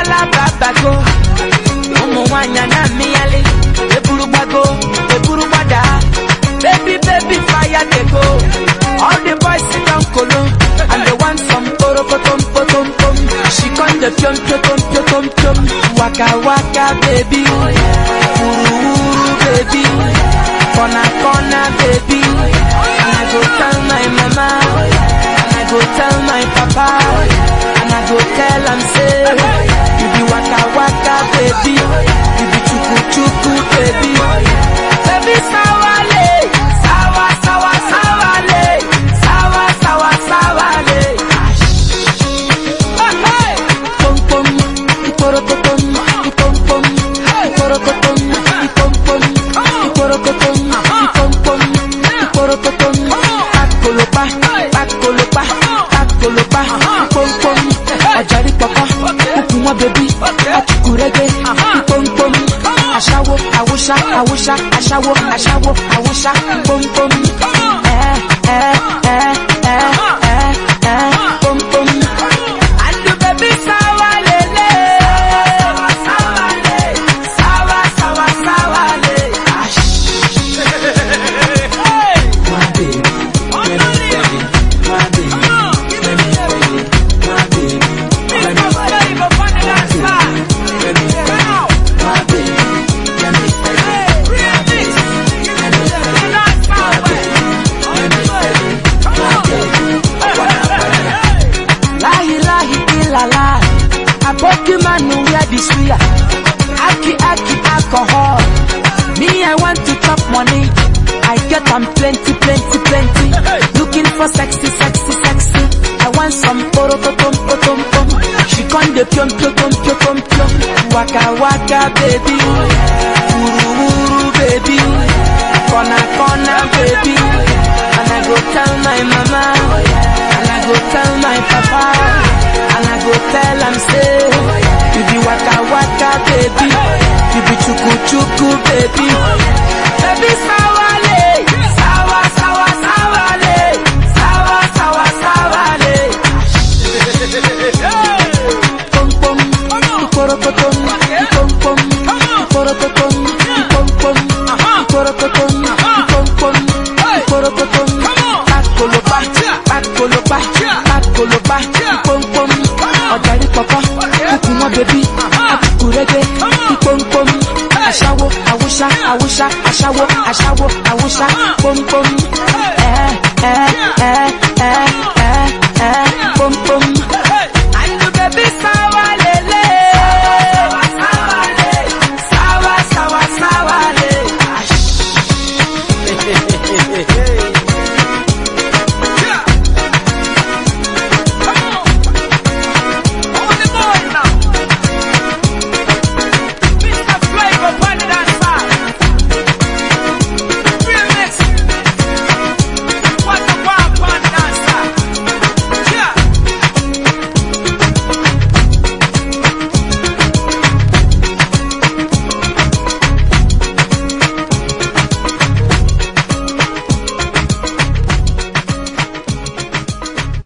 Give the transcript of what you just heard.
bala babago ụmụ nwanyị na mmịyali eburu gbago eburu gbada baby baby fire dey go all the boys sit down kolo and they want some porokotom potom pom she come dey piom piom piom piom waka waka baby wuru wuru baby corner corner baby and i go tell my mama and i go tell my papa and i go tell am say you be waka waka baby you be chuku chuku baby baby sawale sawa sawa sawale sawa sawa sawale. Pom pom, iporokotom, ipom pom, iporokotom, ipom pom, iporokotom, ipom pom, iporokotom. Pakolopa, pakolopa, pakolopa, ipom pom. Ọ̀jàrí pọ̀pọ̀, kúkú wọn bẹ̀bí, ọ̀kùkùrẹ́gbẹ́, ipom pom. Aṣáwo, àwòṣá, àwòṣá, aṣáwo, aṣáwo, àwòṣá, pom pom. Ẹ ẹ ẹ ẹ ẹ ẹ pom pom. Andu baby sawa lele Sawa le Sawa sawa sawa le My baby Let me feel it My baby Let me feel it My baby Let me feel it My baby Let me feel it My baby Let me feel it My baby Let me feel it My baby Let me feel it My baby Wanna wanna Lahi lahi ilala Aboki manu wear the suya Aki aki alcohol Me I want to chop money I get am plenty plenty plenty Looking for sexy sexy sexy I want some porokotom potom pom She con de piom piom piom piom piom piom Waka waka baby Wuru wuru baby Kona kona baby And I go tell my mama And I go tell my papa And I go tell am say You be waka waka baby You be chuku chuku baby Baby sawale Sawa sawa sawale Sawa sawa sawale Pom pom Iporokotom Ipom pom Iporokotom Ipom pom Iporokotom Ipom pom Iporokotom Pakolopa Pakolopa Pakolopa Ipom pom Ọ̀jàrí pọ̀pọ̀ Kúkú wọn bẹ̀bí Akúkúrẹ́gbẹ́ Ipom pom Aṣáwo Awúṣá Awúṣá Aṣáwo Aṣáwo Awúṣá Pom pom